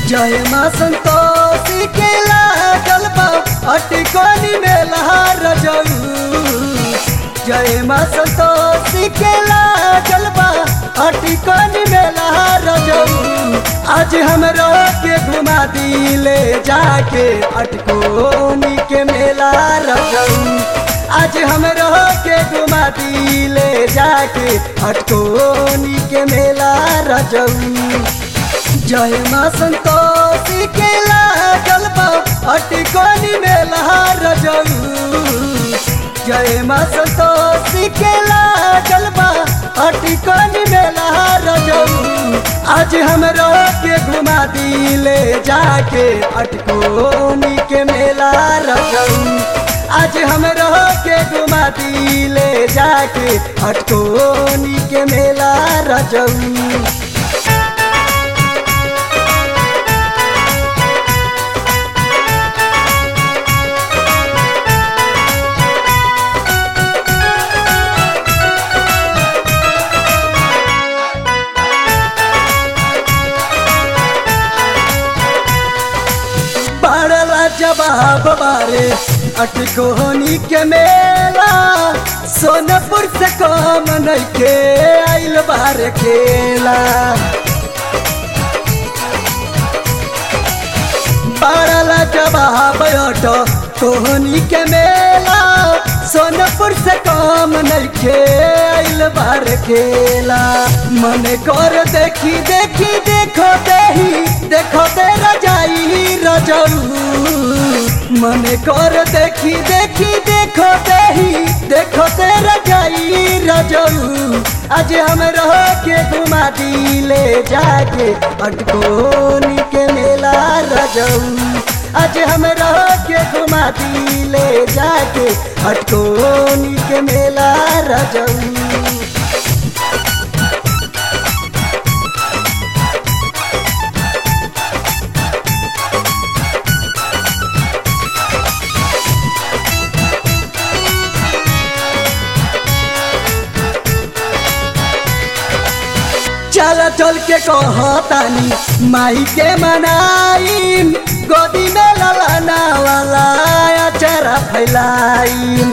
जय माँ संतोषी के लागल बा अटिकोनी में लहर रजऊ जय माँ संतोषी के लागल बा अटिकोनी में लहर रजऊ आज हमरो के घुमा दिले जाके अटकोनी के मेला रजऊ आज हमरो के घुमा दिले जाके अटकोनी के मेला रजऊ जय माँ संतोषी के लागल बा अटिकोनी में लहर रजऊ जय माँ संतोषी के लागल बा अटिकोनी में लहर रजऊ आज हमरो के घुमा दिले जाके अटकोनी के मेला रजऊ आज हमरो के घुमा दिले जाके अटकोनी के मेला रजऊ बड़ला जवाब बारे अटकोहनी के मेला सोनपुर से कम नइखे आइल बारे खेला बड़ला जवाब अटो कोहनी के मेला सोनपुर से कम नइखे आइल बार खेला मन कर देखी देखी देखो देही देखो तेरा जाई रजऊ मन कर देखी देखी देखो देही देखो तेरा जाई रजऊ आज हम रह के घुमा दिले जाके अटकोनी के मेला रजऊ आज हम रह के घुमा दिले जाके अटकोनी के मेला रजऊ चल चल के कहतानी माई के मनाई गोदी में ललना वाला अचरा फैलाई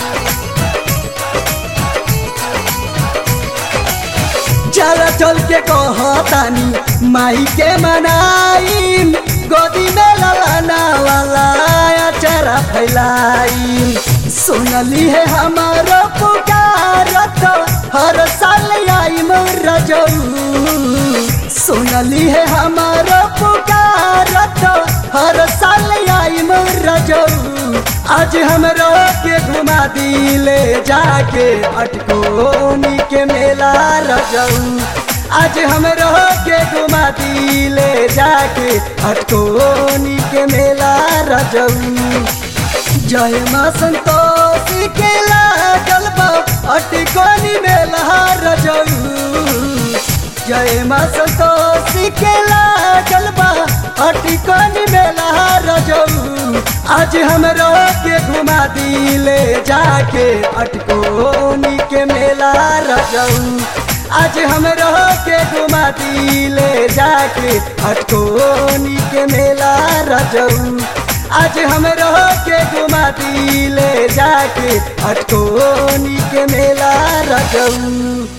चल चल के कहतानी माई के मनाई गोदी में ललना वाला अचरा फैलाई सुनली है हमारो पुकारत हर साल आई रजऊ सुनली है हमारो पुकारत हर साल आई रजऊ आज हमरो के घुमा दिले जाके अटकोनी के मेला रजऊ आज हमरो के घुमा दिले जाके अटकोनी के मेला रजऊ जय माँ संतोषी के लागल बा अटिकोनी में लहर रजऊ जय माँ संतोषी के लागल बा अटिकोनी में लहर रजऊ आज हमरो के घुमा दिले जाके अटकोनी के मेला रजऊ आज हमरो के घुमा दिले जाके अटकोनी के मेला रजऊ आज हमरो के घुमा दिले जाके अटकोनी के मेला रजऊ